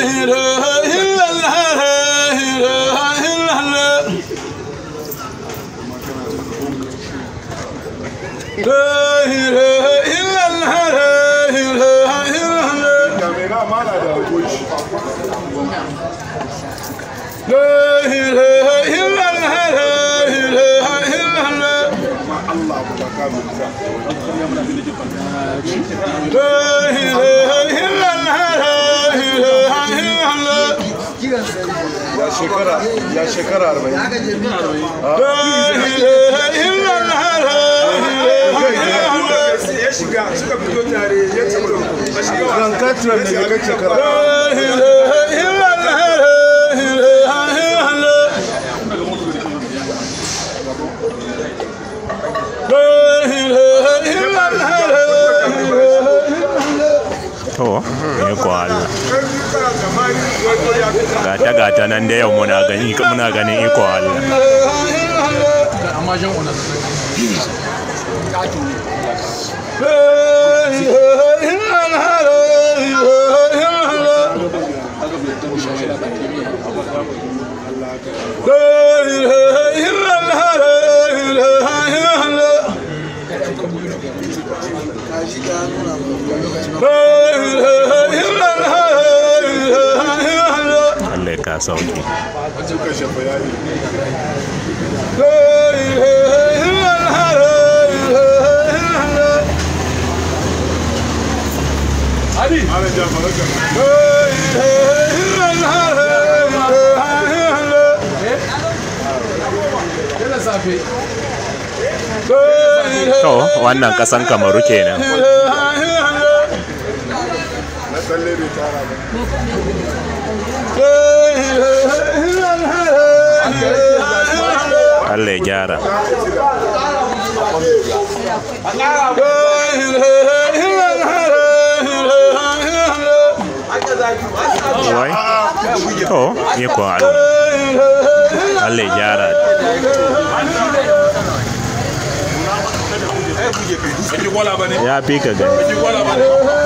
ya shekara ya shekara arba'in ya shiga suka fito tare ya ce ba shiga wa kan katiran da ya kai shekara to ne ko Allah kana zamani wato ya fi gata gata nan da yau muna gani muna ganin iko Allah amma jan ona Allah ya ka sauki suka shafa yayi ali ana ja faraka yana safe to wannan kasan kamaru kenan na tsalle bai tara ba Allah ya gyara wai to iko Allah Allah ya gyara Baki wala ba ne? ya fi ka gani Baki wala ba ne?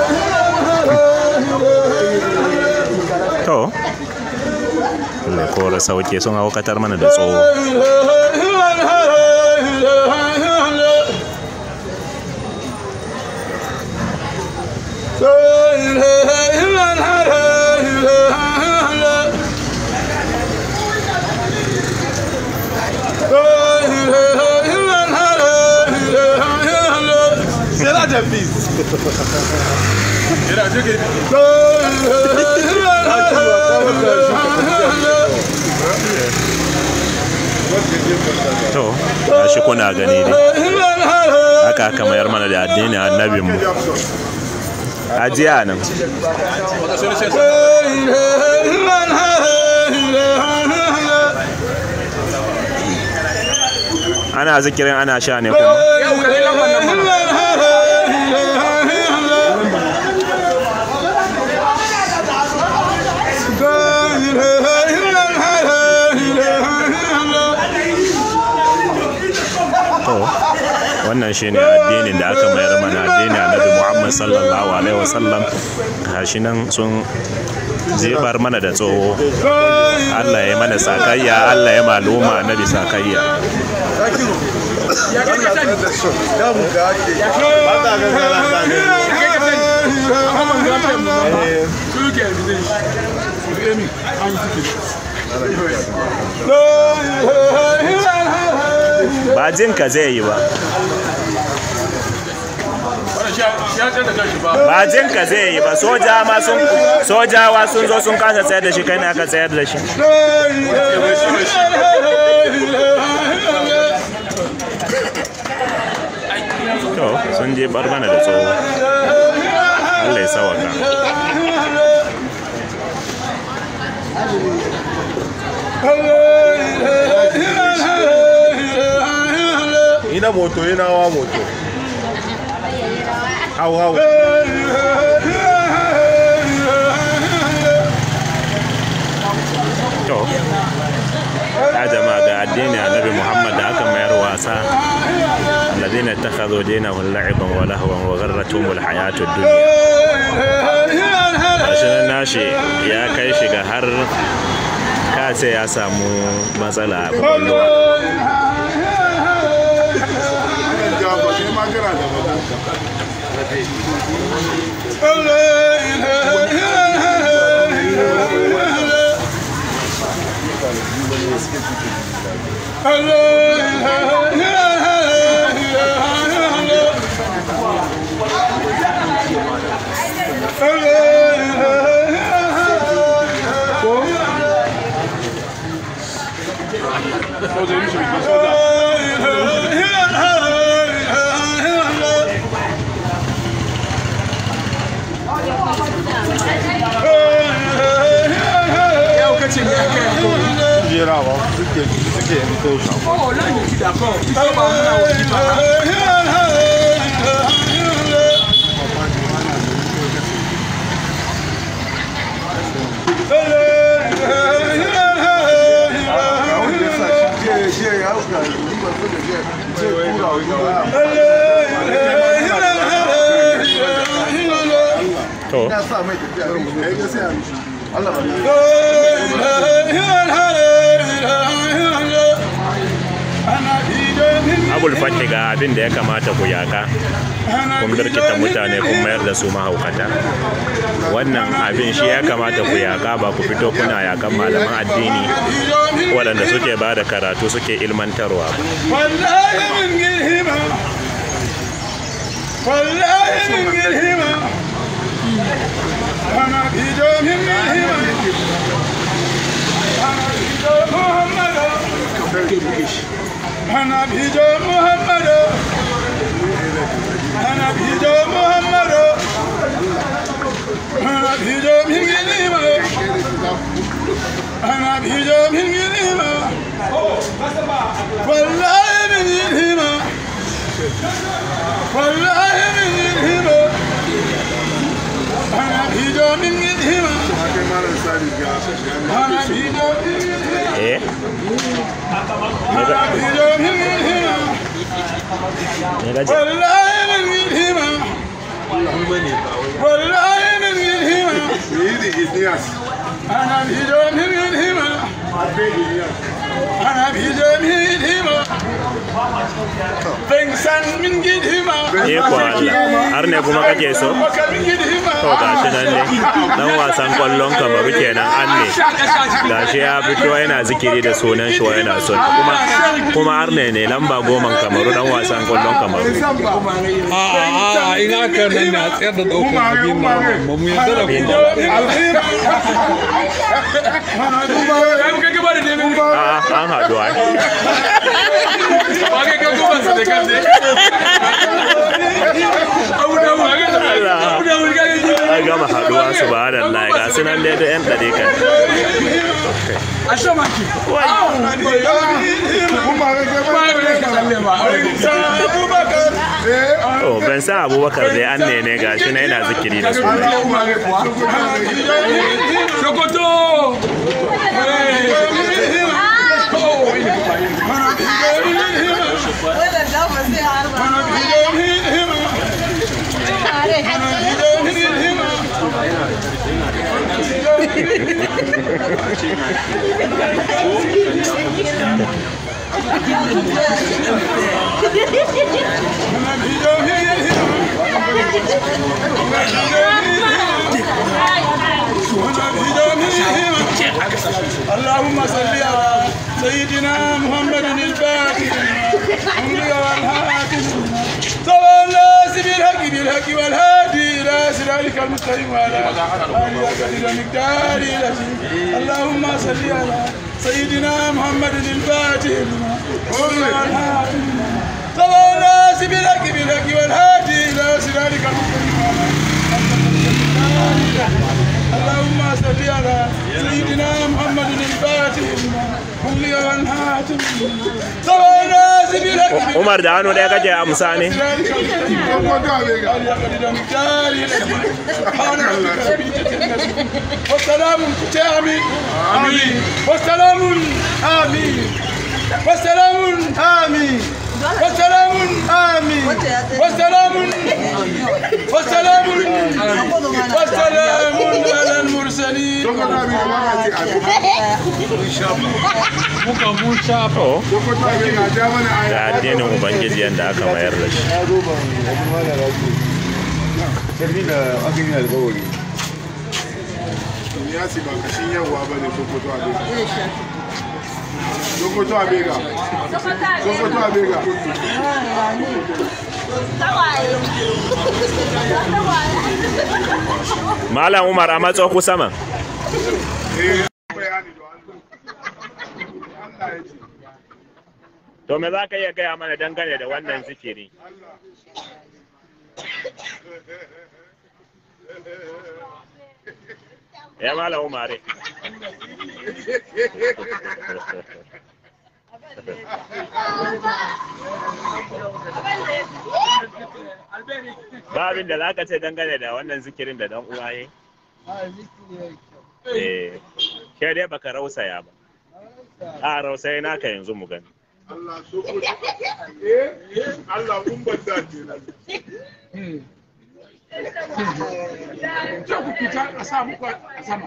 to Allah ya kora sauke sun haukatar mana da tsoho C'est la devise. Era jike to ya shi kuna gani ne haka aka mayar mana da addinin annabinmu ajiya nan ana zikirin ana sha ne kuma yau ka dai lambar nan mana to wannan shine addinin da aka mayar mana addinin annabi Muhammad sallallahu alaihi wasallam gashi nan sun zebar mana da tsoho Allah ya yi mana sakayya Allah ya maluma annabi sakayya ya kai ka sani damu ga ake ba ta ga zara ta ne kai ka sani amma ban ga ta mu ba su ke evidence su emi an yi tike ba jin ka zai yi ba wannan shi ya tsaya da kanshi ba ba jin ka zai yi ba soja ma sun sojawa sun zo sun kasa tsayar da shi kai ne aka tsayar da shi to sun je bar mana da tsoho Allah ya sawaka ina moto ina wa moto hau hau to ya jama'a ga addini annabi Muhammad da aka mayar wasa الذين اتخذوا دينهم لعبا ولهوا وغرتهم الحياة الدنيا gashi nan nashi ya kai shi ga har kace ya samu matsala a kwakwalwa jafa kai ma kana da magana yau kace ne aka yi ko jerawa suke suke yin tosha oh là je suis d'accord il faut pas muna wani ba wanda ya sa shi je je ya hauka ni ba so da je je kura wa to ya sa mai tafiya kai ga sai a mishi Allah ba abul fati ga abin da ya kamata ku yaka kun birkita mutane kun mayar da su mahaukata wannan abin shi ya kamata ku yaka ba ku fito kuna yakan malaman addini waɗanda suke ba da karatu suke ilmantarwa ba والله من قلهما والله من قلهما أنا في جوم منهما أنا في جوم محمد أنا في جوم محمد أنا في جوم محمد أنا في جوم قلهما أنا في جوم قلهما والله من الهمة والله من الهمة أنا في جوم من الهمة kai malam sani ga أنا في جوم من الهمة eh أنا في جوم من الهمة ne gaji والله من الهمة والله من الهمة yi da idiyas أنا في جوم من الهمة abin idiyas أنا في جوم من الهمة فانسان من قدهما eh ko Allah har ne kuma kake so وكان من قدهما to gashi nan ne dan wasan kwallon kamaru kenan an ne gashi ya fito yana zikiri da sunan shi wa yana son kuma kuma har ne ne lamba goman kamaru dan wasan kwallon kamaru A'a in aka nan ne a tsayar da ɗaukar abin ma ba mu yarda da ku ba. kai kai gaba da neman a'a an haɗu ai ba kai kai gaba sa da kan dai abu da mu ga da abu da mu ga an gama haɗuwa su ba da Allah ga su nan dai da yan ɗare kan a sha maki kuma ga kai ba ga ka lalle ba to ban san abubakar dai an ne ne gashi na yana zikiri da su Sokoto! اللهم صل على سيدنا محمد الفاتح أمري والهاتف صلى الناس بالحق بالحق والهادي إلى صراطك المستقيم وعلى آله وقدر مقدار اللهم صل على سيدنا محمد الفاتح أمري والهاتف صلى الناس بالحق بالحق والهادي إلى صراطك المستقيم وعلى اللهم صل على سيدنا محمد الفاتح هم لي والهاتف صلى الناس بالحق Umar da hannu ɗaya kake amsa ne والسلام آمين آمين والسلام آمين والسلام آمين والسلام آمين والسلام والسلام والسلام على Sokoto abin da ba ka ce abin. muka mun shafa to Sokoto abin da ja mana aya. da addinin ubangiji yadda aka mayar da shi ya zo ban abin ma da rasu sarki da aka yi alkawari Ya ce ba kashin yawa ba ne Sokoto abin. Sokoto abin ga. Sokoto abin ga. malam umar a matso ku sama Eh, bayani da Allah. Allah ya ce. to me za ka iya gaya mana dangane da wannan zikiri ya malam umare ba abin da za ka ce dangane da wannan zikirin da dan uwa yi eh ke dai baka rausaya ba a rausaya naka yanzu mu gani Allah Sokoto. Eh, Allah mun banda kenan. ce ku fita a sa muku a sama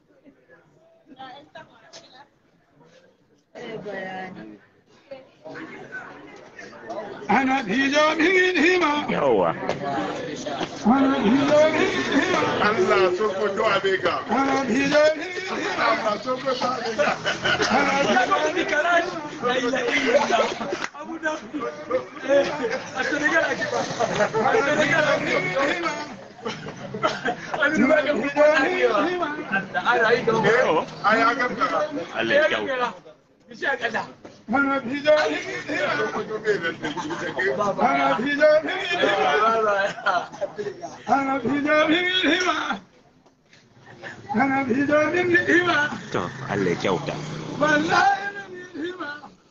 ana hijo min hima yawwa ana hijo min hima Allah Sokoto abin ga. ana hijo min hima Allah Sokoto abin ga. ana hijo min hima ana hijo min hima Eh, aya gaggara. Allah ya kyauta ana hijo min hima Sokoto bai nan da shi da ke. ana hijo min hima ana hijo min hima ana hijo min hima to Allah ya kyauta wallahi min hima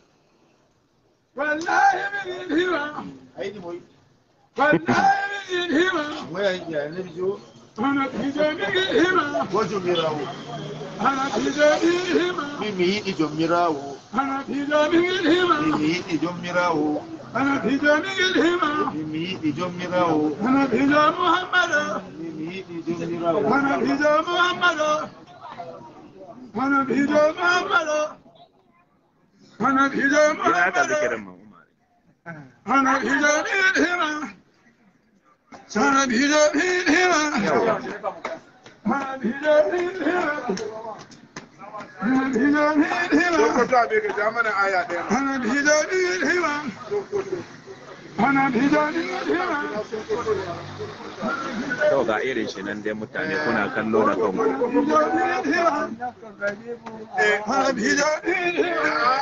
wallahi min hima aini mai wallahi min hima mai ya ne bijo ana hijo min hima wajo mirawo ana hijo min hima mi mi yi ijo mirawo ana hijo min hima mi mi yi ijo mirawo ana hijo min hima mi mi yi ijo mirawo ana hijo muhammadu mi mi yi ijo mirawo ana hijo muhammadu ana hijo muhammadu ana hijo ina haka zikirin muhammadu ma umar ana hijo min hima ana hijo min hima ana hijo min hima ana hijo min hima Sokoto abin ga ja mana aya ɗaya. ana hijo min hima ana hijo min hima to ga irin shi nan dai mutane kuna kallo da kanku hijo min hima ana hijo min hima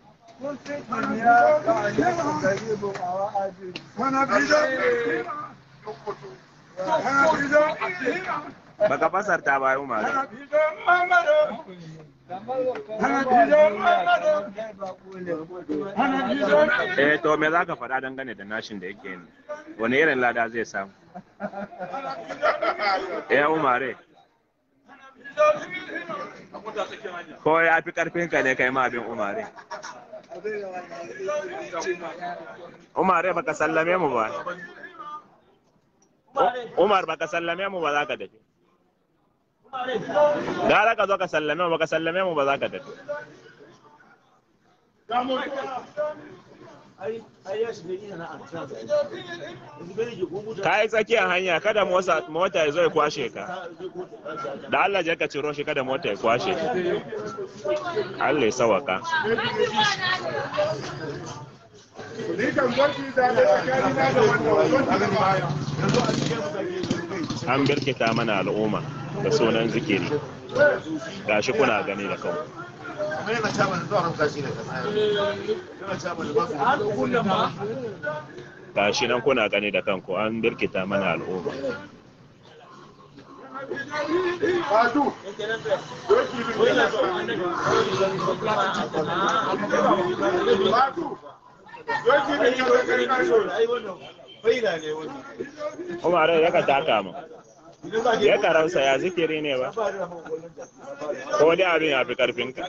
ana hijo min hima ana hijo min hima baka fasarta ba umar ana hijo muhammadu ana hijo muhammadu ana hijo min eh to me za ka faɗa dangane da nashin da yake yi wani irin lada zai samu eh umare ko ya fi karfin ka ne kai ma abin umare umare baka sallame mu ba umar baka sallame mu ba za ka tafi gara ka zo ka sallame mu baka sallame mu ba za ka tafi ka yi tsakiyar hanya kada motsa- mota ya zo ya kwashe ka da Allah je ka ciro shi kada mota ya kwashe ka Allah ya sawaka Ni kan gwaji da da tsakanina da wannan gwaji da baya. an birkita mana al'umma da sunan zikiri gashi kuna gani da kanku amma yana ta mana zuwa ranka shi ne ka tsaya yana ta mana ba su gashi nan kuna gani da kanku an birkita mana al'umma Batu. Doki bin da Batu. Doki bin da karkashin. ai wannan faida ne wannan Umar ya ka taka mu ya karausa ya zikiri ne ba ko dai abin ya fi karfinka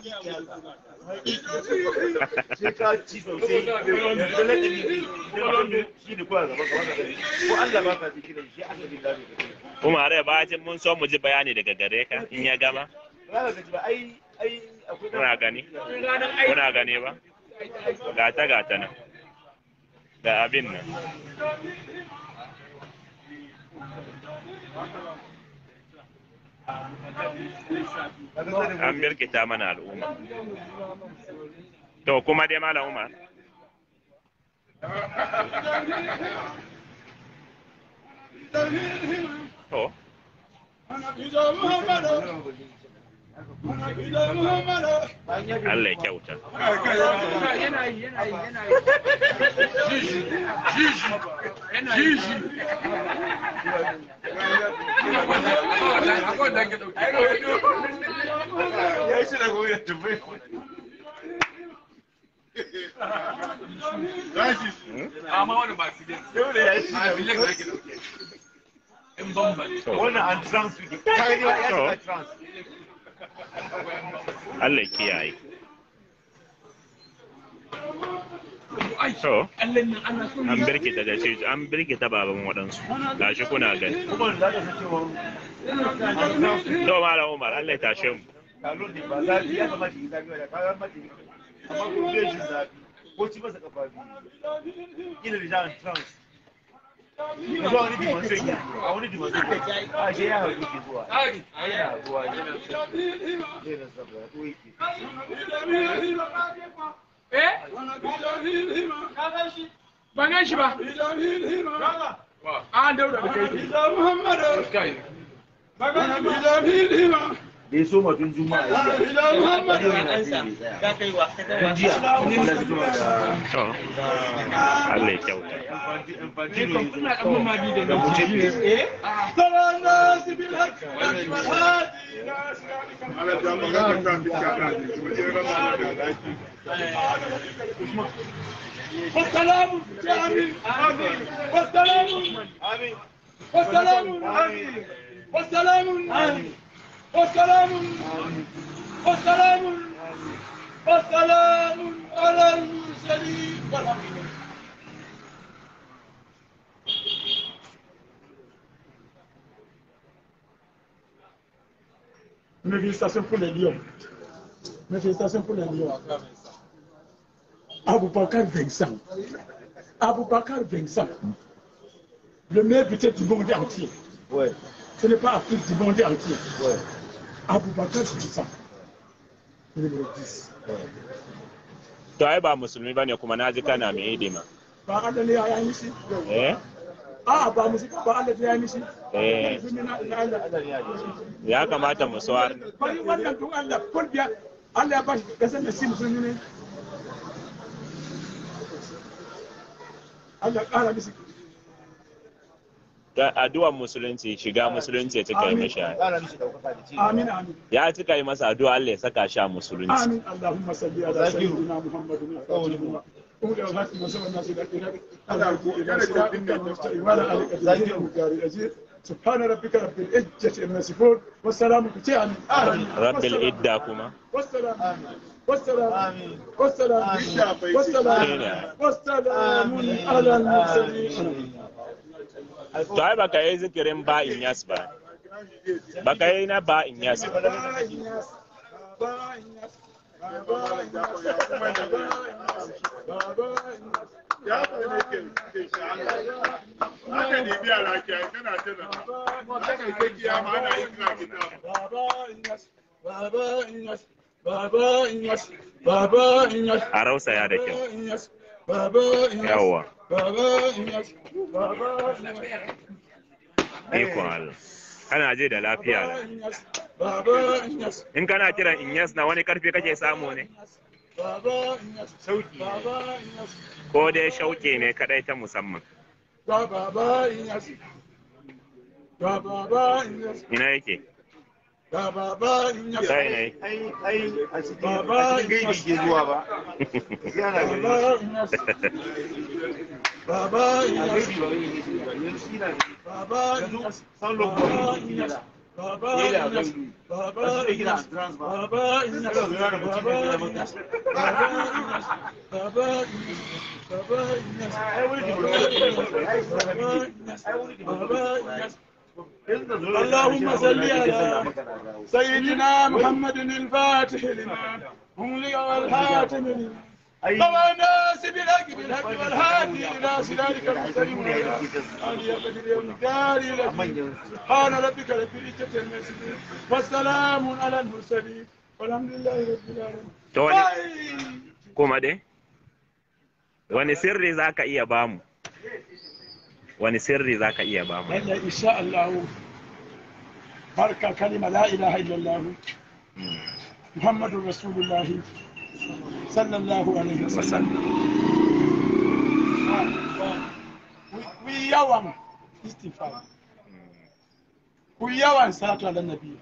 sai ka ci sosai yanzu na ɗari da shi ne kowa gaba gaba ko Allah ba ka zikirin shi Allah bin lafi Umar ya bacin mun so mu ji bayani daga gare ka in ya gama ba ka gaji ba ai ai akwai kuna gani kuna gani ba gata gata nan da abin nan an birkita mana al'umma to kuma dai malam umar to Allah ya kyauta ya shi da goyi tumbai amma wani ba su gani dole ya shi a da bilik da ke dauke in bambam to wannan an trans suke kai ne ya shiga trans Allah ya kiyaye ai to Allah nan ana son an birkita da shi an birkita baban waɗansu gashi kuna gani kuma da za ka cewa to malam umar Allah ya tashe mu talon ne ba zafi ya kamata yi zafi da kayan mace amma ko zai shi zafi ko ci masa kafa biyu ina da jami'in trans yanzu a wani dimansai ke a wani dimansai ke a shi ya haɗu ke zuwa tsari a yana zuwa yana zai na saboda ko yake eh ban gan shi ba an daura da kai kai da ya so matun juma'a ya yi Ya kai wa ka Tun jiya da su zuwa da to Allah ya kyauta infantino ya zo ina dan mamaki da da mutum ne والسلام يا امين والسلام amin والسلام والسلام والسلام والسلام والسلام على المرسلين والحمد لله Mes félicitations pour les lions. Mes félicitations pour les lions. Aboubakar Vincent. Aboubakar Vincent. Le meilleur buteur du monde entier. ouais Ce n'est pas Afrique du monde entier. ouais Aboubakar Vincent. Numéro 10. to ai ba musulmi bane kuma na ji kana mai hidima Ba Allah ne ya yi mishi? eh A'a ba musulmi ba Allah ne ya yi mishi? eh Musulmi na na Allah. Allah ne ya ji ya kamata mu sawar Bari wannan don Allah kun biya Allah ya ba shi kasar da shi musulmi ne. Allah ƙara mishi. da addu'ar musulunci shiga musulunci ya cika yi mashi ƙara mishi ɗaukaka da ci Amin amin. ya cika yi masa addu'a Allah ya saka shi a musulunci آمين اللهم صل على سيدنا محمد وعلى أولي الهاتف وسوى الناس إلى إلى إلى صراطك المستقيم وعلى آلك الذين المكاري الأجير سبحان ربك رب العزة عما يصفون والسلام على آمين rabbil idda kuma والسلام والسلام آمين. والسلام آمين. والسلام والسلام على المرسلين to ai baka yi zikirin ba in yas ba baka yi na ba in yas ba Ya haka ne biya lafiya kana tana haka ne kiyama ana yin kira kitabu Baba Inyas, Baba Inyas, Baba Inyas, a rausaya da kyau Baba Inyas, Baba Inyas, yawwa Baba Inyas, Baba Inyas, ikon Allah kana je da lafiya Baba Inyas, Baba Inyas, in kana kiran inyas na wani karfi kake samu ne Baba Inyas, Sauki, Baba Inyas, ko dai shauke ne kadai ta musamman Baba Inyas, Baba Inyas, ina yake Baba Inyas, sai ne ai ai a cikin a cikin gaibi ke zuwa ba sai ana gani Baba Inyas, Baba a Inyas, gaibi ba gaibi ke zuwa yanzu shi na Baba yanzu Inyas, san lokacin da ke da Baba Yela Inyas, gaibi Baba a cikin gina Inyas, trans ba Baba Inyas, Kada zuwa da mutum Baba da Inyas, mata Baba Inyas, Baba Inyas, Baba Inyas, ai wani Baba dimansai Inyas, ai Baba Inyas, ai wani Baba dimansai Inyas, اللهم صل على سيدنا محمد الفاتح لما أغلق والحاتم لما طبعا الناس بالحق بالحق والهادي الى صراطك المستقيم وعلى اله قدر يوم الدار سبحان ربك رب العزه عما يصفون والسلام على المرسلين والحمد لله رب العالمين to wani kuma dai wani sirri za ka iya bamu wani sirri za ka iya bamu هلا ان شاء الله بركه كلمه لا اله الا الله محمد رسول الله صلى الله عليه وسلم ويوم استغفار ويوم صلاه على النبي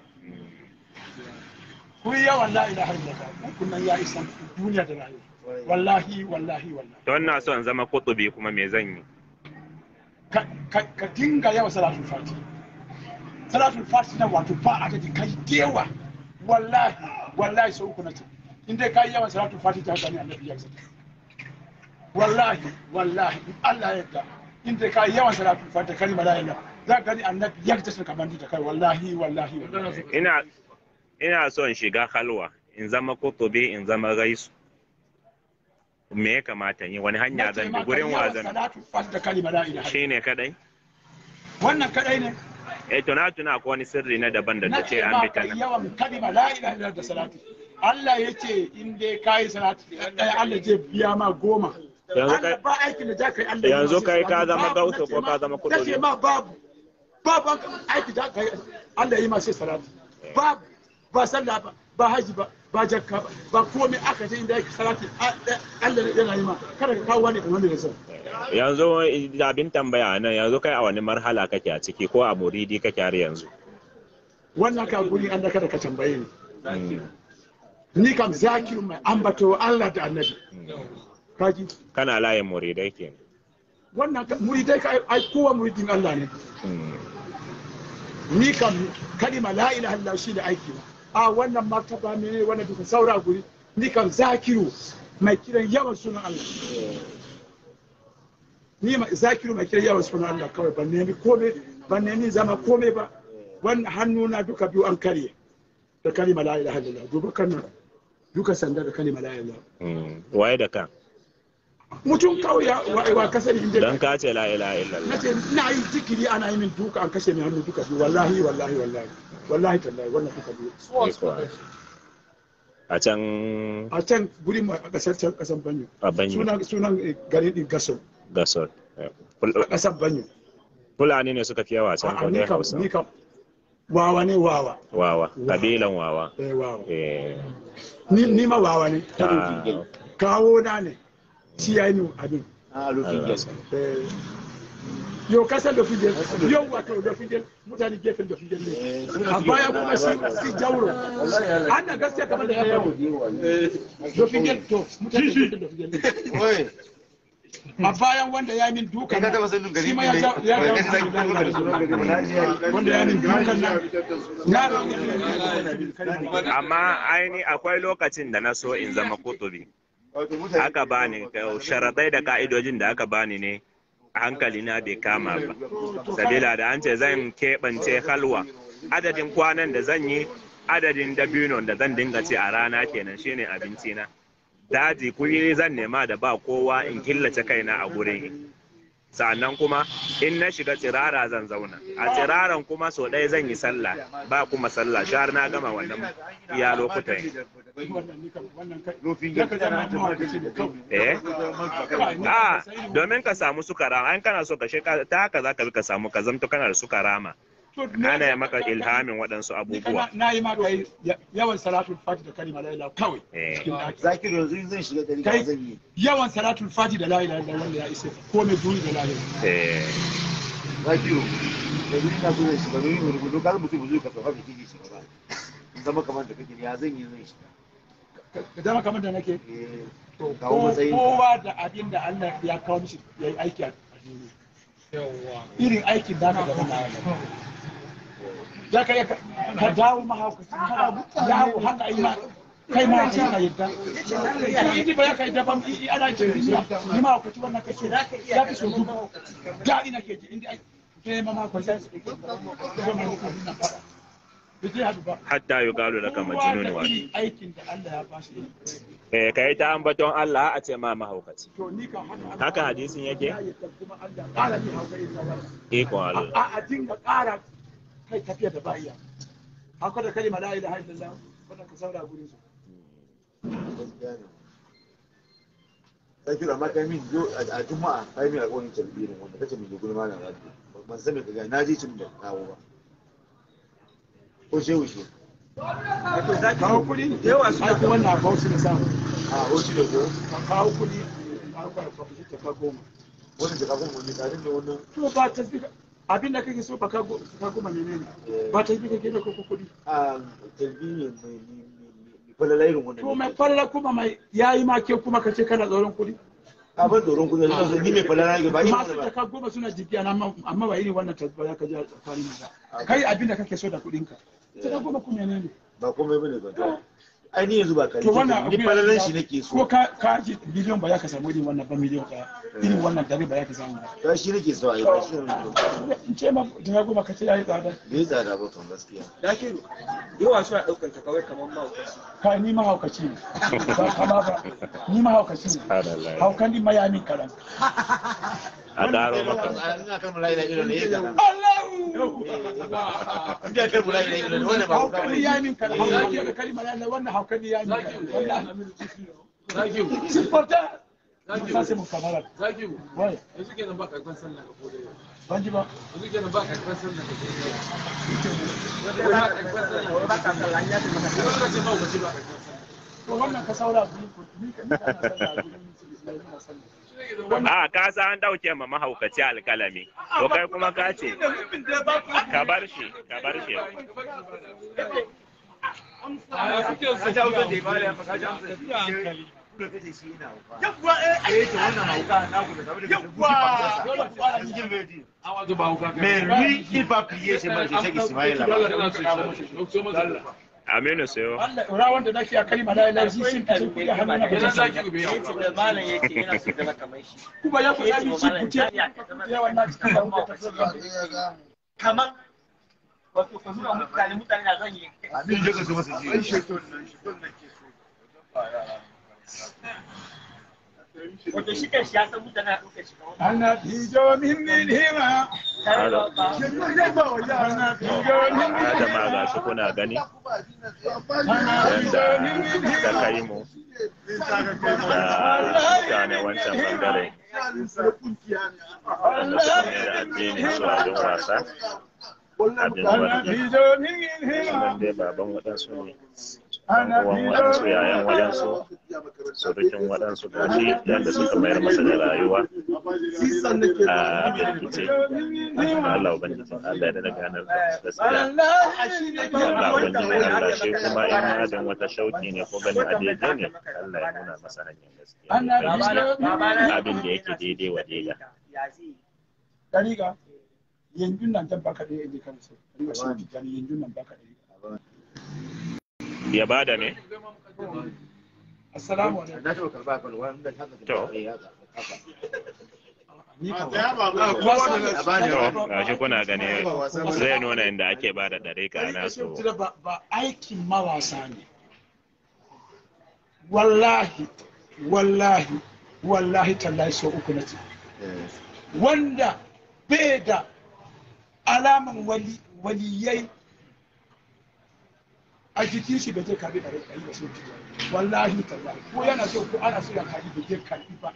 ويوم لا اله الا الله كنا يا اسلام الدنيا da rayuwa wallahi wallahi wallahi to ina so in zama kutubi kuma me zan yi ka ka- ka dinga yawan salatul fati salatul fati na wato ba adadi kai dewa wallahi wallahi sau uku na ce in dai kai yawan salatul fati ta gani annabi ya zaka wallahi wallahi in Allah ya yarda in dai kai yawan salatul fati kai malaika za ka gani annabi ya zaka kamar da kai wallahi wallahi wallahi ina ina so in shiga halwa in zama kutubi in zama gaisu me ya kamata yi wani hanya zan bi gurin wa zan bi? salatul fati da kalima la ilaha shine kadai wannan kadai ne eh to na tuna ko wani sirri na daban da na ta ce ce an ma bi ta kai nan yawan kalima la ilaha illallah da salatu Allah ya ce in dai kai salatu ɗaya Allah zai biya ma goma Yanzu Allah kai- ba aikin da za ka yi Allah ya yanzu masa kai ka salatu. zama Babu, gauta na ce ko ma- ka zama na kudubi? ce ma babu babu aiki da ka yi Allah ya yi masa salatu babu ba sallah ba ba haji ba ba jakka ba ba komai aka ce inda yake salati Allah yana yi ma kada ka kawo wani kamar da ya san yanzu abin tambaya nan yanzu kai a wani marhala kake a ciki ko a muridi kake har yanzu wannan ka guri Allah kada ka tambaye ni Mm. ni kam zakiru mai ambato Allah da annabi kaji kana layin muridai ke wannan ka- muridai ka ai kowa muridin Allah ne ni kam kalima la ilaha illallah shi da aiki na a wannan martaba ne wannan duka saura guri ni kam zakiru mai kiran yawan sunan Allah ni ma zakiru mai kiran yawan sunan Allah kawai ban nemi kome ban nemi zama kome ba wannan hannuna duka biyu an karye da kalima la ilaha illallah duba kan nan duka sanda da kalima la ilaha illallah Mm. waye da kan mutum kawai ya wa, wa kasar inda don ka ce la ilaha na illallah ce ina yi zikiri ana yi min duka an kashe min hannu duka biyu wallahi wallahi wallahi wallahi tallahi wannan duka biyu a can a can guri mu a kasar can kasan banyo a banyu sunan sunan eh, garin din gaso gasol a kasan banyo fulani ne suka fi yawa can a ko ni dai kam hausa ni kam wawa ne wawa wawa kabilan wawa eh wawa eh ni ni ma wawa ne ah, kawo na ne shi yayi min abin a lokacin Allah. gyara eh yau kasan da fijel yau wato da fijel mutane gefen da fijel ne a baya kuma shi shi jauro an na gaskiya kamar da ya faru da fijel to mutane gefen da fijel ne Wai, a bayan wanda ya min dukan kai ka nan taba sanin gari shi ma ne? ya ja- ya Wai, ja- kai zaki kuma gari sunan gari ne. Na ji ya yi. wanda ya min dukan nan na amma aini akwai lokacin da na so in zama kutubi Wato mutane- aka bani sharaɗai da ka'idojin da aka bani ne hankali na bai kama ba sabila da an ce zan keɓance halwa adadin kwanan da zan yi adadin dabinon da zan dinga ci a rana kenan shine abinci na daji kuri zan nema da ba kowa in killace kaina a gurin sannan kuma in na shiga tsirara zan zauna a tsiraran kuma so ɗaya zan yi sallah ba kuma sallah shahar na gama wannan iya lokutan Rufin ya ka gyara. zama mahaukaci da kawai eh a domin ka samu suka rama an kana so ka sheka ta haka za ka bi ka samu ka zamto kana da suka rama ana yi maka ilhamin waɗansu abubuwa na yi maka yi yawan salatul fati da kalima la ilaha kawai Eh. cikin daki Zakiru yanzu in zan shiga gari Kai- ka zan yi. yawan salatul fati da la ilaha illallah wanda ya isa ko mai duni da la ilaha Eh, Zakiru, yanzu ina so zan shiga don yin rubutu kar mutum zai ka sauka kake shiga ba. In zama kamar da kake ya zan yi zan shiga. ka zama kamar da nake Eh, to kawo ko- matsayin ka. kowa da abin da Allah ya kawo mishi ya yi aiki a duniya irin aikin da ka gaba na ya ka ka ka dawo mahaukaci kana yawo haka yi ma kai ma ce ka yadda to idi ba ya kai daban i- ana ce ni ma mahaukaci wannan kace za ka so dubu da ina ke ji inda ai sai ma ma ko sai su ko ma ko na fara bai hadu ba hatta yuqalu laka majnun wa irin aikin da Allah ya bashi eh kai ta ambaton Allah a ce ma mahaukaci to ni kan haka haka hadisin yake ya yadda kuma Allah ƙara ni hauka irin na wannan iko Allah a a dinga ƙara kai tafiya da ba'iya haka da kalima la ilaha illallah wannan ka saura gurin su sai kira ma kai min yo a juma'a kai min alƙawarin talbirin wanda kace min gurin malam rabbi ban san me kaga na ji cin da kawo ba ko shehu shi kawo kuɗi da yawa su ake wannan kawo su da samu a hoci da ko ka kawo kuɗi ka kawo kuɗi ta ka goma wannan da kafin wani tsarin da wannan to ba ta zika abin da kake so ba ka go- ka goma ne ne ba ta zika ke da koko kuɗi a talbirin mai mai falalairin wannan to mai farla kuma mai yayi ma ke kuma ka ce kana tsoron kuɗi a ban tsoron kudi da ni mai falalairin ba ni masu ba ta ka goma suna jibiya na amma amma ba irin wannan tasba ya ka ji a tsakanin ba kai abin da kake so da kuɗinka ita ka goma kuma ne ne ba komai bane ba to ai ni yanzu ba kai to wannan ni falalan shi nake ko so ka ka ji biliyon ba ya ka samu irin wannan ba miliyon ɗaya irin wannan dare ba ya ka samu ba to shi nake so ai ba shi ne da in ce ma da goma ka ce yayi tsada ya tsada ba kan gaskiya Dakiru, yawa suna ɗaukar ta kawai kamar mahaukaci. ka ni mahaukaci ne ba kama ba ni mahaukaci ne subhanallah haukan din mayamin karan a daro maka ina kan mulai da ido ne ya ga Allahu ina kan mulai da ido ne wannan ba haukan din yamin karan haukan din kalmar Allah wannan haukan din yamin karan wallahi sifota sa sai mu kamara Zakiru, wai yanzu kenan ba karfan sallah ka kodai. ban ji ba Yanzu kenan ba karfan sallah ka kodai. Ba ka sallah ya ce maka. Yanzu ka ce mahaukaci ba karfan sallah. to wannan ka saura ku ni ka ni ka na sallah gurin musulmi na sallah a ka sa an dauke ma mahaukaci alkalami to kai kuma ka ce ka bar shi ka bar shi A suke ka su ta wutar da ibada ya faka jamsa kula kace shi ina hauka yawwa eh to wannan hauka na ku da saboda yawwa dole ku fara cikin vedi wato ba hauka kai. mais lui il va prier chez moi chez Ismaïla Dole kana so shi. Ɗauko masa. aminu sayo Allah rawan da nake a kalma la ilaha illallah sun fice ku ya hannu na Yanzu gajen Zakiru bai Ya ce da malam yake yana so zama kamar shi. kuma ya ku ya bi ci ku ce ya wannan cikin da kuka tafi Kamar wato ka nuna mutane mutane na zan yi. amin je ka so masa ji Wato shi kan shi ya san mutane na ɗaukar shi kamar ana tijo min min hima tare da ba. ana tijo min min adama ga shi kuna gani yadda ta kai mu da mutane wancan bangare wanda suka mai da addini su abin wasa abin ana wani tijo min min hima sunan dai baban waɗansu ne ɗan uwan waɗansu yayan waɗansu surukin waɗansu gashi yadda suka mayar masa da rayuwa a birkice Allah ubangijin Allah ya da ganar da gaskiya Allah ubangijin Allah shi kuma in adin wata shauki ne ko ganin a daidai ne Allah ya nuna masa hanyar gaskiya ana ya fahimci tijo min min abin da yake daidai wa daida Ya zai dariga yanzu nan zan baka da yaji kan sai riga shi tijani yanzu nan baka da ya bada ne assalamu alaikum na taɓa karɓa kan wanda ta To. ni kan a bani to gashi kuna gani zai nuna inda ake bada dariƙa na so ba ba aikin mawasa ne wallahi wallahi wallahi tallahi so uku na ce wanda bai da alaman wali waliyai a jikin shi bai je karbi da rai da so wallahi tallahi ko yana so ko ana so ya karbi bai je karbi ba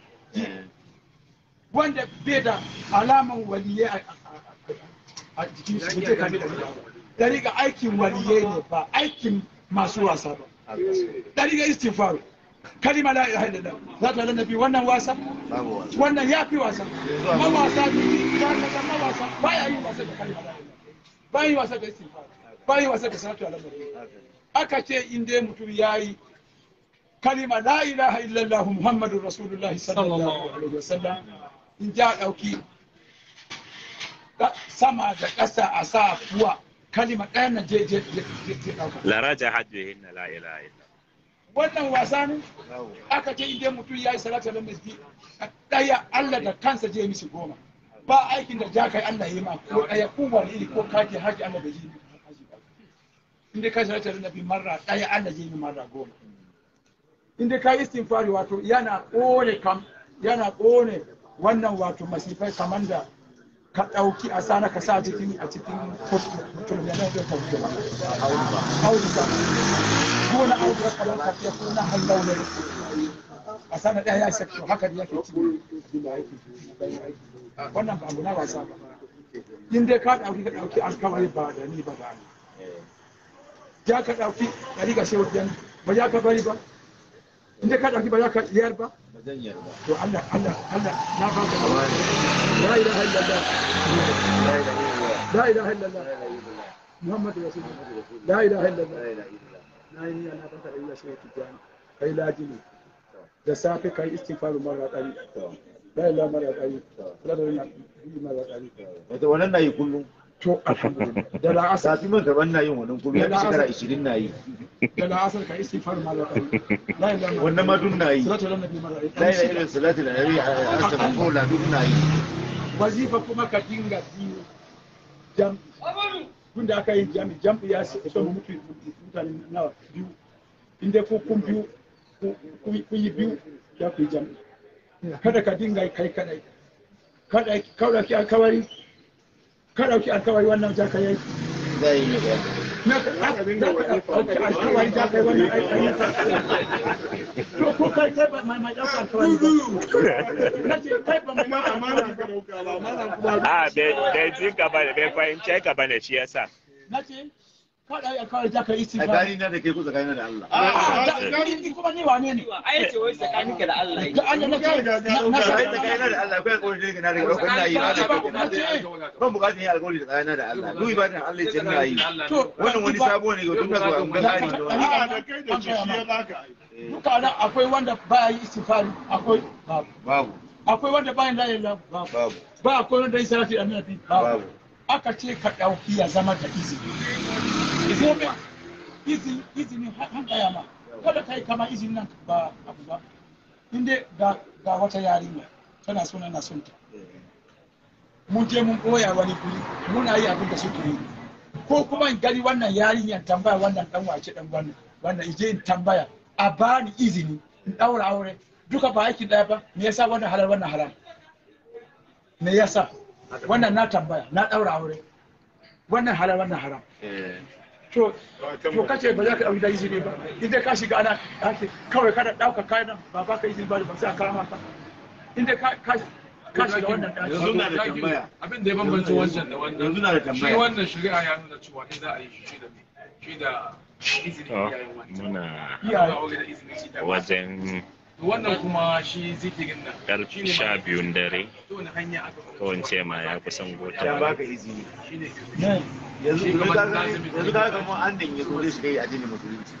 wanda bai da alaman waliyai a- a- a- a jikin shi bai je karbi da rai dari ga aikin waliyai ne ba aikin masu wasa ba dari ga istighfar kalima la ilaha illallah za ta nabi wannan wasa babu wasa wannan ya fi wasa mawasa ne za ka ga mawasa ba ya yi wasa da kalima la ilaha illallah ba yi wasa da istighfar ba yi wasa da salatu ala nabi aka ce in dai mutum ya yi kalima la ilaha illallah muhammadur rasulullahi sallallahu alaihi wasallam in ja dauki ka- sama da ƙasa a sa kuwa kalima ɗaya na je je je je ɗauka laraja hajjihin na la ilaha illa wannan wasa ne aka ce idan mutum ya yi salatu ala nabi ɗaya Allah da kansa je mishi goma ba aikin da ja kai Allah yi ma ko ɗaya ko wani iri ko kake haji Allah bai yi haji ba in dai ka salatu ala nabi marra ɗaya Allah zai yi marra goma in dai ka yi istighfari wato yana kone kam yana kone wannan wato masifai kamar da ka ɗauki a sana ka sa cikin a cikin mutum ya nan zai ka wuce ba audu ba ko na audu ka kamar ka fiye ko na hallau ne a sana ɗaya ya shakku haka da yake cikin wannan ba abu na wasa ba in dai ka ɗauki ka ɗauki alkawari ba da ni ba da ni ya ka ɗauki ɗari ga shehu ba ya ka bari ba in dai ka ɗauki ba ya ka iyar ba zan yarda to Allah Allah Allah na ba ka la ilaha illallah la ilaha illallah Muhammadu rasulullah la ilaha illallah na yi niyya na baka da iya shi tijani kai lajini da safe kai istighfaru mara dari la ilaha mara dari la da yi mara dari wato wannan na yi kullum to alhamdulillah da la asar sati man gaban na yin wannan kullum ya fi shekara 20 na yi da la asar kai istighfaru mara dari la ilaha mara wannan ma duk na yi salatu ala nabi mara la dari ilaha illallah salatu da nabi a asabar ko la duk na yi wazifa kuma ka dinga biyu jam'i tun da aka yi jam'i jam'i ya so mu mutu mutane nawa biyu inda ko kun biyu kun yi biyu ya ku yi jam'i kada ka dinga kai kadai kada ka dauki alkawari ka dauki alkawari wannan za ka yi zai yi ne na ka dauki alkawari za ka yi wannan aiki to ko kai kai ba mai mai dauka alkawari ba na ce kai ba mai amana ka dauka ba amana kuma a bai ji ka ba bai fahimce ka ba ne shi yasa na ce ka dauki alkawari za ka yi istighfar tsakani na da kai ko tsakani da Allah ni kuma ni wane ne ai ce wai tsakaninka da Allah da Allah na ce na sai sai tsakani na da Allah kai alƙawari da na da ɗaukar na yi na da ban buƙatar yin alƙawari da tsakani da Allah duk ibadan Allah ya ce na yi to wannan wani sabo ne ga tun da zuwa mun gani da wani a da kai da shi ya baka duka nan akwai wanda ba yi istighfari akwai babu babu akwai wanda ba yin la ilaha babu babu ba akwai wanda yi salati annabi babu babu aka ce ka dauki ya zama da izini izini izini izini han kaya ma kada kai kama izini nan ba abu ba inda ga ga wata yarinya tana so na son ta mun je mun koya wani guri muna yi abin da suke yi ko kuma in gani wannan yarinyar tambaya wannan dan wace dan wannan wannan ije in tambaya a bani izini in daura aure duka ba aiki daya ba me yasa wannan halal wannan haram me yasa wannan na tambaya na daura aure wannan halal wannan haram to to kace ba za ka dauki da izini ba inda ka shiga ana ake kawai kada dauka kayan nan ba ba ka izini ba ba sai a kama ka inda ka ka ka shiga wannan yanzu na da tambaya abin da ya bambanta wancan da wannan yanzu na da shi tambaya wannan shari'a ya nuna cewa in za a yi shi da shi da izini to iyayen wancan muna iyaye aure da izini shi da wajen wannan kuma shi zikirin nan karfe sha biyun dare to wani hanya aka ko in ce ma ya kusan ya gota baka izini shi ne ne yanzu Shi yanzu kamar ka lazimi. yanzu ka ga mu an dan yazo da shiga addinin musulunci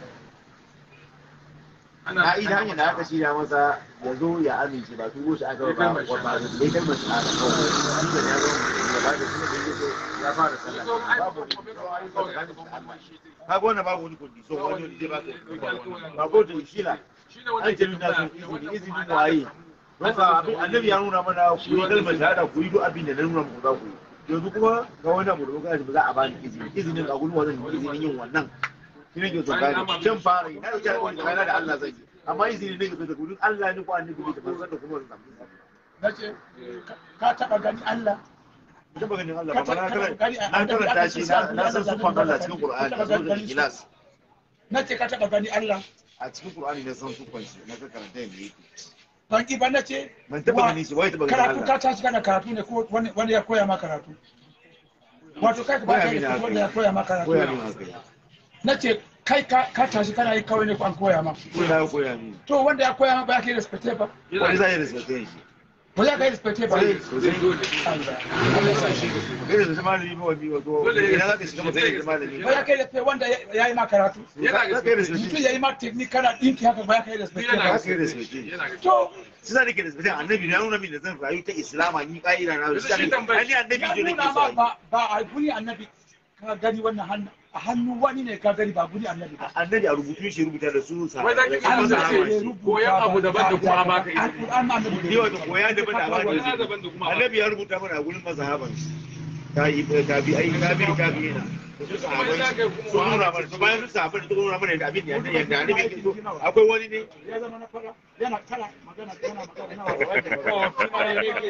ana na ida hanyar da aka shirya masa ya zo ya amince ba turo shi aka ba ba ba da kai mace a kawai shi ne ya zo ya ba da shi ne da yake ya fara sallah babu ka ga wannan babu wani kundi so wani wani zai baka ba ko da shi la shi ne wanda an ce nuna sun izini izini waye don ba abin annabi ya nuna mana ku yi kalmar shahada ku yi duk abin da na nuna muku za ku yi yanzu kuma ga wani abu da kuka ba za a bani izini izinin a gurin wannan izinin yin wannan shi ne ke so gane can fara yi na yi alƙawari tsakanin da Allah zai yi amma izini ne ga gurin Allah ne ko annabi ne da ban san da kuma wannan samu na ce ka taba gani Allah ita ba ganin Allah ba na karanta na karanta shi na na san sufan Allah cikin Qur'ani na zo da ikhlas na ce ka taba gani Allah a cikin Qur'ani ne san sufan shi na ka karanta yadda yake ban ki ba na ce ban taba ganin shi wai taba ganin karatu Allah ka tashi kana karatu ne ko wani wani ya koya ma karatu wato kai ka ba ka Koya mini da haka. wanda ya koya ma koya karatu min haka ya na ce kai ka ka tashi kana yi kawai ne ko an koya ma koya ya koya min to wanda ya koya ma ba ka yi respecte ba wani zai respect shi ba za ka yi respecte ba sai sosai Allah. kai da malami ba wani wato idan zaka shiga mutum da malami ba za ka yi respecte wanda ya ya yi ma karatu yana ga kai respect mutum ya yi ma technique kana ɗinki haka ba ka yi respecte yana ba ga kai respect yana ga to shi za nake respect annabi ya nuna min da zan rayu ta islama ni ka'ida na shi shi tambaya- ani annabi ya ne nuna nake ma so ba ba a guri annabi ka gani wannan hannu a hannu wani ne ka gani ba guri annabi ba annabi a rubutu shi rubuta da su sa wai za ki Allah kasa ce ce koyan abu daban da kuma baka izini Alƙur'an annabi ne wata koya da bada ba koyan da daban da kuma annabi ya rubuta mana a gurin mazhaban ta yi ta bi ai ta bi ta bi na su sahabai su nuna mana su bayan su sahabai su nuna mana yadda abin yadda yadda annabi yake so akwai wani ne ya zama na fara yana kala magana yana magana na Oh, kuma ya yake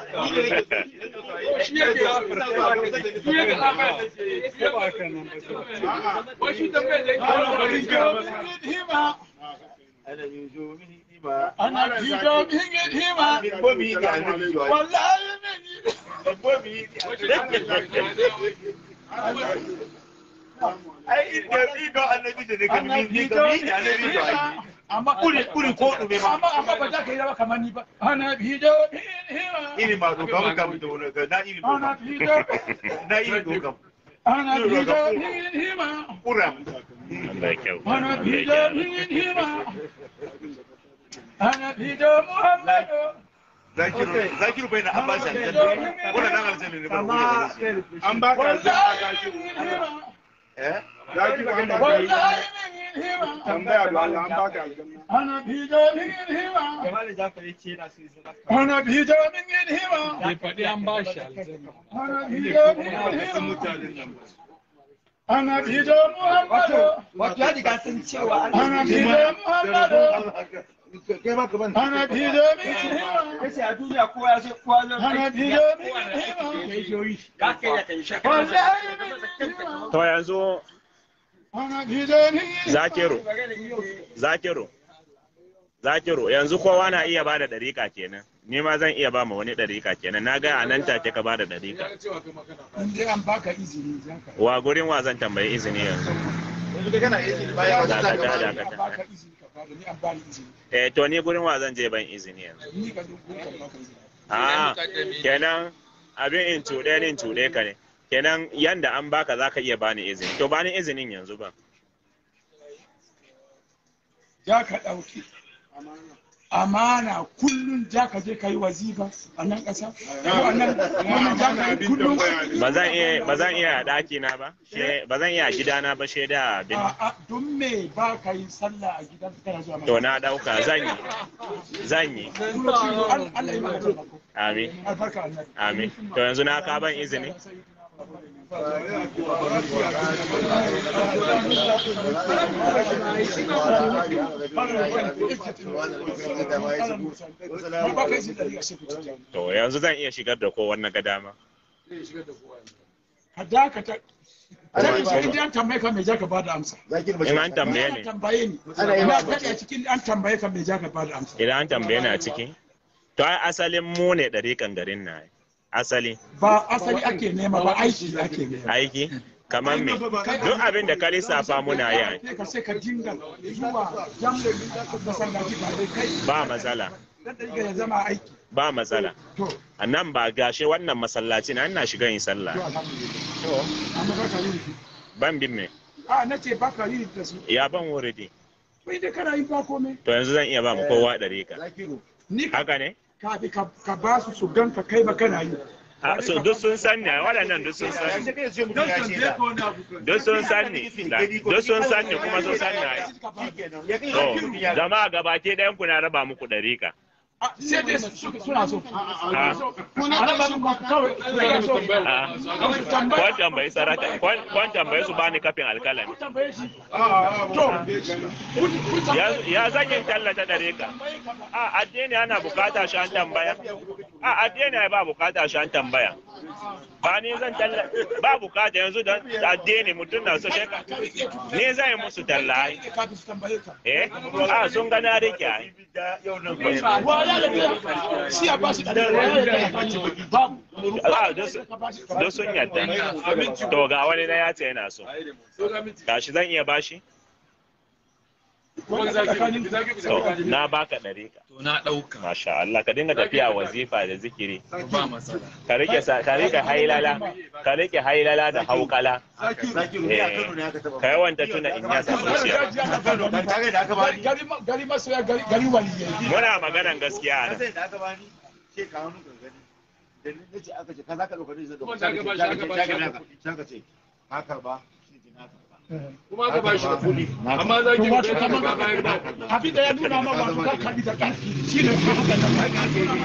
shi yake shi yake labarin da ke yi shi ba kan nan ba wai shi tambayar da yake hima ana yin zo mini ima ana jido min hima min ko mi ga annabi yo wallahi min ko mi ai inda ido annabi da ne kan ana min ni jido kan min mi annabi yo hima amma kuri kuri ko dume ma amma amma ba za ka yi rawa kamar ni ba ana jido min hima iri ma doka mun kam da wani na iri ana doka jido na iri doka ana jido min hima kuram Allah ya kyau ana Allah ya jido gyara. min hima ana jido muhammadu zakiru zakiru bai na an ba shi aljanna wannan dan aljanna ne ba an ba ka wallahi min hima eh zaki ba an ba ka wallahi min hima tambaya da Allah an ba ka aljanna ana jido min hima ana jido min hima bai faɗi an ba shi aljanna ana jido min hima ana jido muhammadu wato ya riga sun cewa an ana jido muhammadu kai ma kaman ana jido min hima kace a duniya kowa ya sai kowa zai ana jido min hima ka kai ya kai shaka wallahi min hima to yanzu ana jido min hima zakiru zakiru zakiru yanzu kowa na iya bada dariƙa kenan ni ma zan iya ba ma wani dariƙa kenan na ga a nan take ka bada dariƙa in dai an baka izini za ka wa gurin wa zan tambayi izini yanzu yanzu kai kana aiki bayan wata ta Dakata, gaba dakata. an baka izini ka bada ni an bani izini eh to ni gurin wa zan je ban izini yanzu ni ka duk ka baka izini a kenan abin in cuɗe ni in cuɗe ka ne kenan yanda an baka za ka iya bani izini to bani izinin yanzu ba za ka ɗauki amana kullum za ka je ka yi wazifa a nan ƙasa ko a nan wannan za ka yi kullum ba zan iya ba zan iya a ɗaki na ba she ba zan iya a gidana ba she da abin a a don me ba ka yi sallah a gidan kana zuwa to na ɗauka zan yi zan yi Allah Allah ya maka taimako amin albarka annabi amin to yanzu na ka ban izini ba ka izini da ya sai ku ci to yanzu zan iya shigar da ko wannan ga dama ka dakata Zaka ce in an tambaye ka me za ka bada amsa. zakiru ba in an tambaye Ana ni tambaye ni. Ana yi Ina ma- faɗi a cikin an tambaye ka me za ka bada amsa. idan an tambaye ni a ciki to ai asalin mu ne ɗariƙan garin na asali Ba asali ake nema ba aiki ake nema. aiki kamar me duk abin da ka lissafa muna yi ai. Sai ka sai ka dinga zuwa jam masallaci ba dai kai ba matsala dan da ya zama aiki. ba matsala To, a nan ba gashe wannan masallaci na ina shiga yin sallah to alhamdulillah. Amma ba ka yi shi. ban bin me A na ce ba ka yi da su. ya ban wuridi Wai dai kana yi ba komai. to yanzu zan iya ba mu kowa ɗariƙa zakiru Ni ka haka ne ka ka ka ba su su ganka kai ba kana yi. a so duk sun san ne waɗannan duk sun san yanzu ni kai sai mutum ya ce da duk sun san ni duk sun san ni kuma sun san ni ai. ya kai to mutum ya jama'a gabaki ɗayan ku na raba muku ɗariƙa Ah, Sai dai su- su- suna so. a Ana ba su kawai suna so. a kwan tambayi sarata kwan kwan tambayi su bani kafin alkalami Tambaye shi. To, kun kun ya ya zan yin tallata ɗariƙa a addini ana bukata shi an tambaya a addini ai ba bukata shi an tambaya ba ni zan talla ba bukata yanzu da addini mutum na so sheka ni zan yi musu talla ai kafin su tambaye ka. eh a sun ga na rike ai yau nan bai Wa ya da shi a bashi da babu. a duk sun- duk sun yadda to ga wani na ya ce yana so gashi zan iya bashi to na baka ɗariƙa to na ɗauka masha Allah ka dinga tafiya wazifa da zikiri ba matsala ka rike sa- ka rike hailala ka rike hailala da haukala zakiru ne a Kano ne aka taba ka yawanta tuna in ya sa zuciya ban tare da aka bani Gari gari masoya gari gari waliyai. muna maganan gaskiya ka nan sai da aka bani ce ka hannu kan gani da ni ce aka ce ka za ka dauka ne zai dauka Kuma ta gaba shi aka ba shi aka ka ce haka ba shi ji naka kuma aka ba shi da kuɗi amma za ki wato ga kamar ba bayar ba abin da ya nuna ma wato ka kabi da ƙarfi shi ne ka haka da ba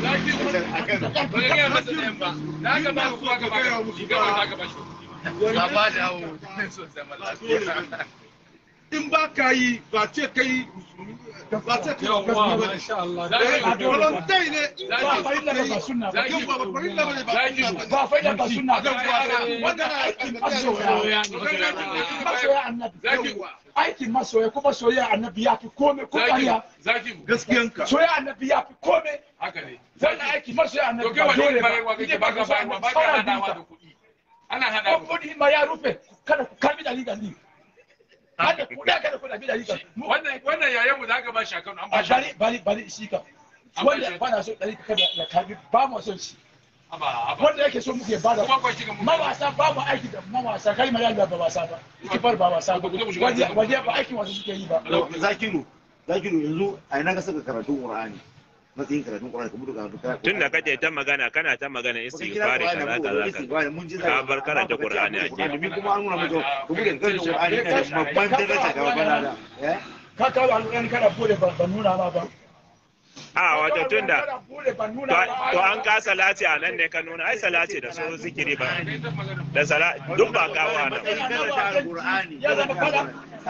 ka gaya masa ɗayan ba da aka ba ku aka ba ka kuɗi gaba za ka ba shi ba ba da hawo ne so zaman lafiya in ba ka yi ba ce kai ba ce kai yawwa gaskiya ba masha Allah a volunteer ne ba farilla ba ba sunna ba yau ba ba farilla ba ne ba ba farilla ba sunna ba wannan aikin masoya masoya annabi aikin masoya kuma soyayya annabi ya fi kome ko ƙarya zaki gaskiyanka soyayya annabi ya fi kome haka ne wannan aiki masoya to annabi kai ba wani dole bayarwa ba kake idan ba ba ka ka so bayarwa ba annabi ka fara hadawa da dinka kuɗi ana hada ko kudi ma ya rufe kada ku karbi da liga ni kada ku da kada ku da liga wannan wannan yayan mu da aka ba shi akan an a ba shi bari bari bari shi ka wanda ba na so dari kada ya karbi ba mu son shi aba aba wanda yake so muke bada kuma kwa shiga mu mawasa ba mu aiki da mawasa kai ma yalla ba wasa ba kifar ba wasa ba waje waje ba aikin wasu suke yi ba zakiru zakiru yanzu a ina ka saka karatun qur'ani matsayin karatun qur'ani kuma duka duka tun da kace ta magana kana ta magana istighfari kaza kaza kaza mun ji Ka bar karanta Qur'ani a gefe. domin kuma an nuna muku kuma da karanta qur'ani yana da babban daraja ga bana da eh ka kawo alƙur'ani kana bude ba ba nuna ma ba a wato tun da kana bude ba nuna to ma to an ka salati a nan ne ka nuna ai salati da su zikiri ba da sala duk ba kawo a nan matsayin karanta qur'ani ya zama fada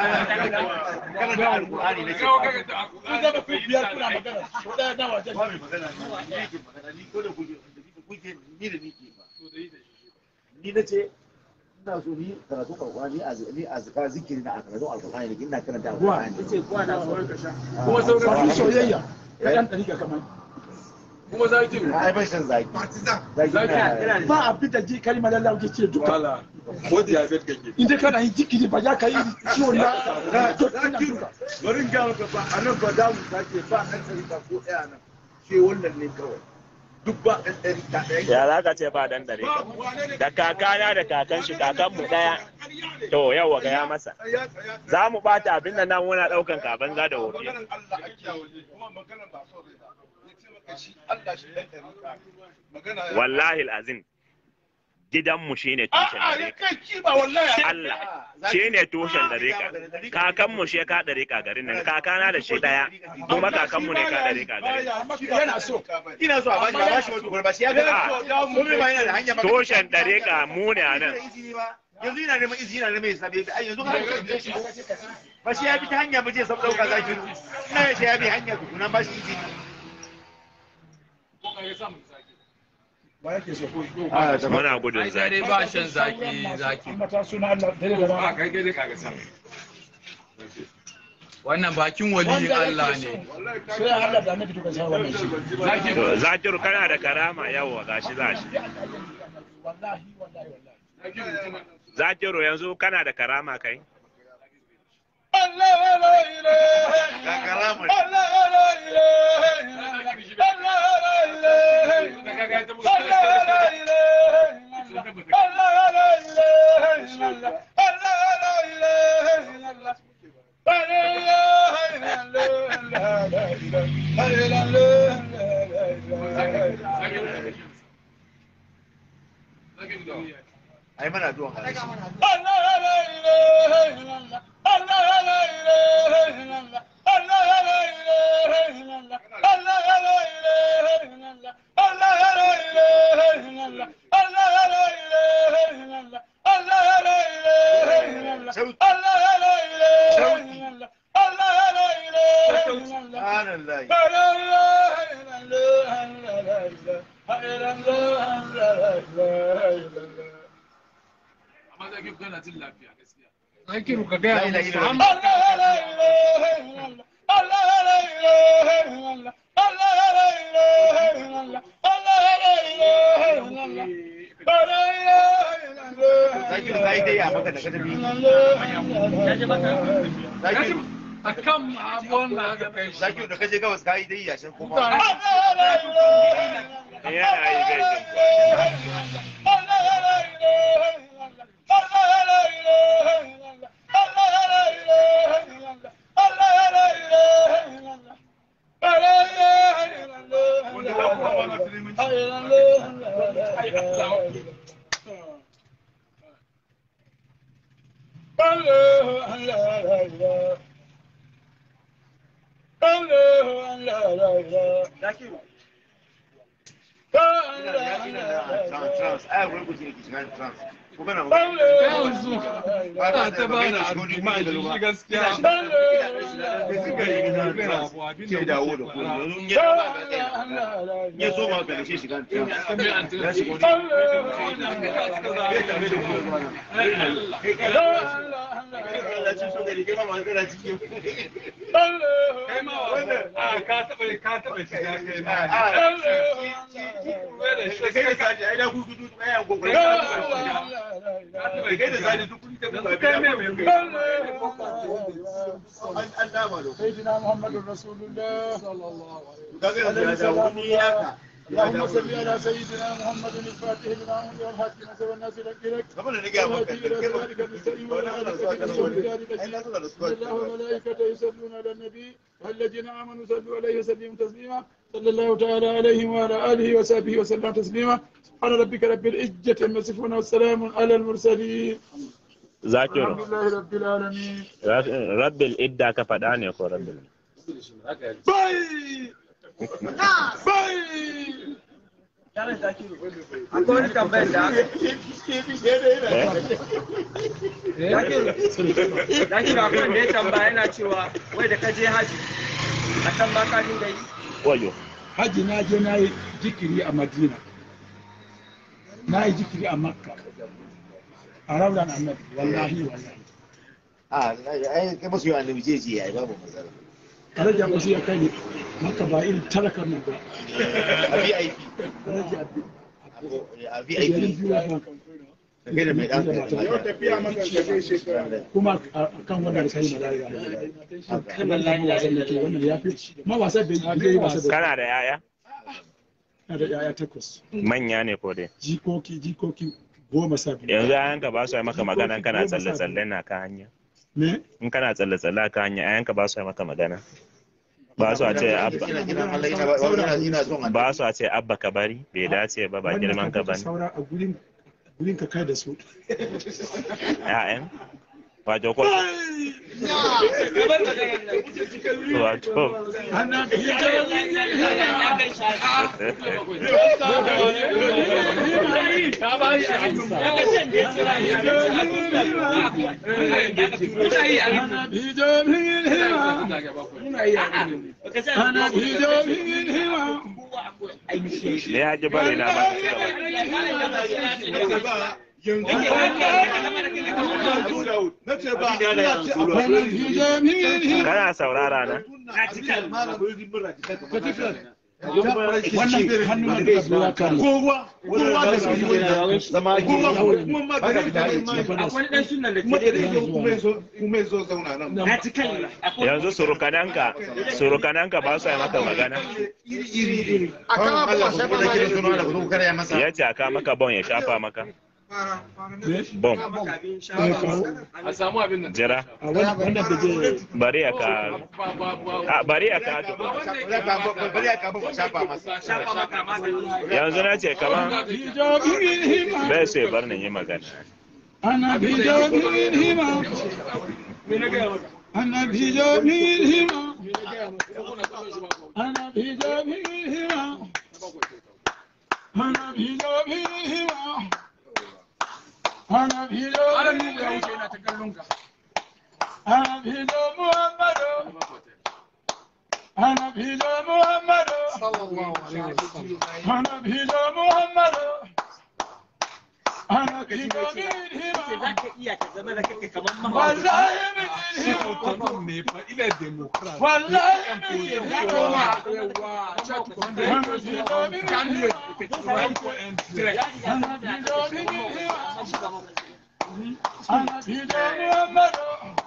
karanta alqur'ani ne kawo kaga ta ku zama ku biyar kuna magana ko da na wajen ba mai magana ni ne ke magana ni ko da kuke kuke ni da ni ke ba ni na ce ina so ni karatu alqur'ani a ni a zikar zikiri na a karatu alqur'ani ne ina karanta alqur'ani kuma sauran ba soyayya ya dan dari kamar kuma zaki ai ban shan zaki zaki na ba a fita ji kalmar Allah ke ce duka wala ko diabetes kake inda kana yin jikiri ba za ka yi ciwon na to ina duka bari ga maka ba a nan ba za mu sake ba ɗan ɗarika ko ɗaya nan ke wannan ne kawai duk ba ɗan ɗarika ɗaya ya za ka ce ba dan dare da kakana da kakan shi kakan mu daya to yawa ga ya masa za mu bata abin da nan muna daukan kaban za da wofi maganar Allah a kiyaye kuma maganar ba so rai ba ya ce maka shi Allah shi dan ɗarika magana ya wallahi alazim gidanmu shine tushen a'a ya dare kai kiba wallahi Allah shi ne tushen dariƙa kakanmu shi ka dariƙa garin nan kakana da shi daya kuma kakanmu ne ka dariƙa garin nan yana so ina so a bashi a bashi wata gurba shi ya ga kuma ba yana da hanya ba tushen dariƙa mu ne a nan yanzu yana neman izini yana neman hisabi ai yanzu ka ba shi ya bi ta hanya ba je sab dauka zaki ina ya ce ya bi hanya tukuna ba shi izini ba yake so ko muna gudun sai dai zaki ba shan zaki zaki mata suna Allah dare da a rana kai kai kaga sa wannan bakin waliyin Allah ne sai Allah da annabi duka sai wannan shi zaki to zakiru kana da karama yawa gashi zashi wallahi wallahi wallahi zaki mutum zakiru yanzu kana da karama kai Allah la ilaha ga karama Allah la ilaha Allah la ilaha Allah la ilaha Allah la ilaha Allah la ilaha Allah ai mana addu'a ka subhanallah amma zaki kana jin lafiya gaskiya zakiru ka la gaya ilaha musu illallah zaki da kai dai a maka da kadabi zaki akan abuwan da aka kai shi zaki da kaje gabas kai dai yashin kuma yana yi gaishe Allah الله أن لا لا إله الله أن لا لا إله Zakiru. أن Ina لا da أن ina لا da لا trans إله trans. Ai wani kuce yake shiga trans. Ko kana yanzu ana ta ba da argument shi gaskiya ke dawo da ku. Yanzu ya ba ka tsaya. Ya so ma ka shi shiga trans. Ya shigo ne. Allah ci so da rike ma ma kana cikin. kai ma wannan a ka taba ka taba shiga kai ma Kai da sadi ai da ku gudu ai gogo. Kai da sadi duk kun ta buga. kai me me An dama da ku. سيدنا محمد رسول الله صلى الله عليه وسلم Kaga da wani yaka. اللهم صل على سيدنا محمد الفاتح لما أمر والحاكم سوى الناس لك Kamar da nake maka. ذلك المستقيم وعلى آله ولذلك الله وملائكته يصلون على النبي والذين آمنوا صلوا عليه وسلموا تسليما صلى الله تعالى عليه وعلى آله وصحبه وسلم تسليما سبحان ربك رب العزة عما يصفون والسلام على المرسلين zakiru الحمد لله رب العالمين rabbil idda ka faɗa ne ko rabbil باي باي Akwai wani tambayar da aka Zakiru akwai wanda ya tambaya yana cewa wai da ka je haji a can ba ka dinga yi. wayo haji na je na yi jikiri a madina na yi jikiri a makka a rauran annabi wallahi wallahi Ah, ai kai masu yi annabi je je ai babu matsala. alhaji abu sai ya kai ni makka ba irin talakar nan ba A VIP. alhaji abu A ɗari VIP. biyu ya fa. Kai da mai dan Yau tafiya maka da kai shekara. kuma a kan wannan da kai malaya kan wallahi wasan da ke wannan ya fi ma wasa bai yi wasa da kana da yaya na da yaya takwas manya ne ko dai jikoki jikoki goma sha biyu yanzu yayanka ba su yi maka magana kana tsalle tsalle na ka hanya me in kana tsalle tsalle ka hanya yayanka ba su yi maka magana ba su a ce abba Ina ina Allah ina ba ina ina son annabi. ba su a ce abba ka bari bai dace ba ba girman ka bane saura a gurin gurin ka kai da su ƴaƴan wato ko wato ana ana hijo min hima ne ya ji bari na ba Na ce ba ana hijo min hima kana saurara na wannan hannun da zuwa ya kare kowa kowa da shi zama ake kuma ma ka da Akwai wani ɗan sunan da kuma ke da yake kuma yazo kuma yazo zauna nan na ci kan yanzu surukananka surukananka ba su yi maka magana iri iri iri akan Allah sai ba ki sunan da ku kare masa ya ce aka maka bon ya shafa maka bon a samu abin nan jira a wannan da je bari ya ka ba ba ba a bari ya ka to bari ya ka ba shafa masa shafa maka mata. yanzu na ce kaman hijo min hima bai so ya bar ni yi magana ana hijo min hima ana hijo min hima ana hijo min hima ana hijo min hima ana hijo min hima ana hijo muhammadu ana hijo muhammadu ana hijo muhammadu ana hijo min hima Za ka iya ka zama da kake kamar mahaukaci. wallahi min hima Wannan mai fa ina demokrat wallahi min hima yawa check on the candidate right for entry ana hijo min hima ana hijo muhammadu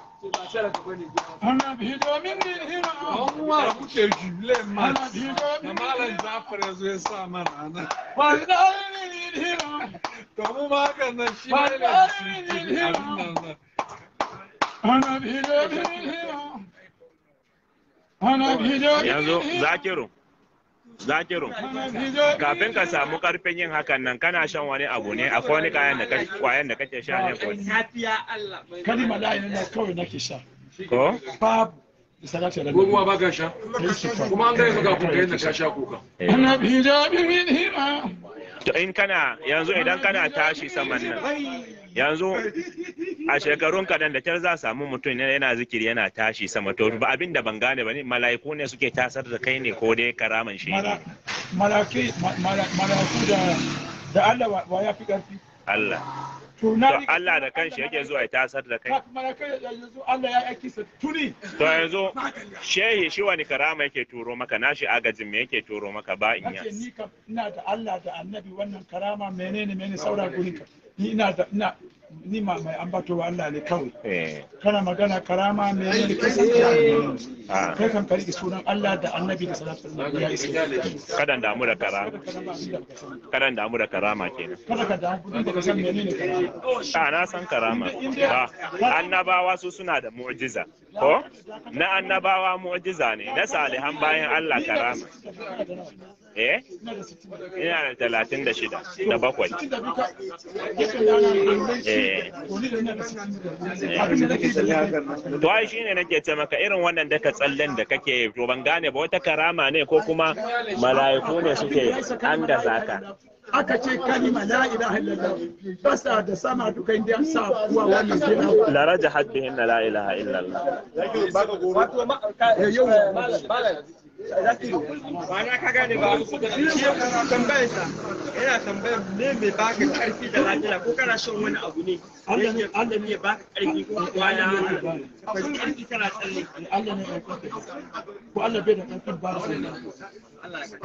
ana hijo min hima Abubuwa kuke jule ma ana hijo na min malam hima Jafar ya zo ya sa mana nan. wallahi min hima To mu ma hakan nan shi ma yana da shi abin nan nan. ana hijo min hima ana hijo min yanzu hima zakiru zakiru kafin ka samu karfin yin hakan nan kana shan wani abu ne akwai wani kayan da kake kwayan da kake sha ne ko Safiya Allah. kalima la ilaha illallah kawai nake sha ko babu salatu ala ko nabi kuma ba ka sha kuma an gaya maka kun kai na ka sha kuka ana hijabi min hima to in kana yanzu idan kana tashi saman nan yanzu a shekarun kadan da kyar za a samu mutum ne yana zikiri yana tashi sama to ba abin da ban gane ba ne mala'iku ne suke tasar da kai ne ko dai karaman shi ne malaki malaku da da Allah wa- wa ya fi karfi Allah to to na Allah da kanshi yake zuwa ya tasar da kai malakai yanzu Allah ya aiki sa tuni to yanzu shehi shi wani karama yake turo maka nashi agajin me yake turo maka ba in ake ni kam ina da Allah da annabi wannan karama menene menene saura gurin ka ni ina da ina ni ma mai ambato wa Allah ne kawai eh kana magana karama menene kai san ya menene ah kai kan kari sunan Allah da annabi da salatu alaihi ya isa kadan damu da karama Karama abin da baka sani. kadan damu da karama kenan kada ka damu kudin da ka san menene karama a na san karama ba annabawa su suna da mu'jiza ko na annabawa mu'jiza ne na salihan bayan Allah karama eh ina da sittin da ina da talatin da shida da bakwai sittin da duka yakan yana eh ko ni da ina da sittin da abin da nake da to ai shine nake ce maka irin wannan daka tsallen da kake yi, to ban gane ba wata karama ne ko kuma mala'iku ne suke an da zaka aka ce kalima la ilaha illallah basa da sama duka inda an sa kuwa wannan gida la rajahat bihin la ilaha illallah Wato ma ka yau malam ba na ka gane ba shi yana tambayar sa yana tambayar me mai baka karfi da lafiya ko kana shan wani abu ne Allah ne- Allah ne ya baka karfi ko kwana akwai karfi kana tsalle Allah ne ya kwafe ko Allah bai da ƙarfin ba sai Allah ya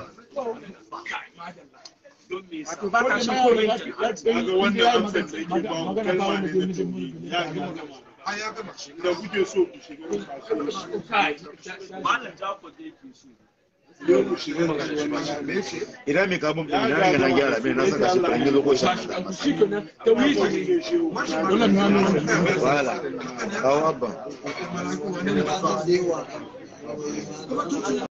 wato ba ka shan komai ya tsaye wanda ya magana magana ba wanda zai mijin mulki ya gama an ya gama da kuke so ku shiga malam Jafar da yake so yau ku shiga kasuwanci me yake idan mai kamun ɗin na riga na gyara mai na saka shi an yi lokacin shi kenan da wuri wannan na nuna wahala kawo abban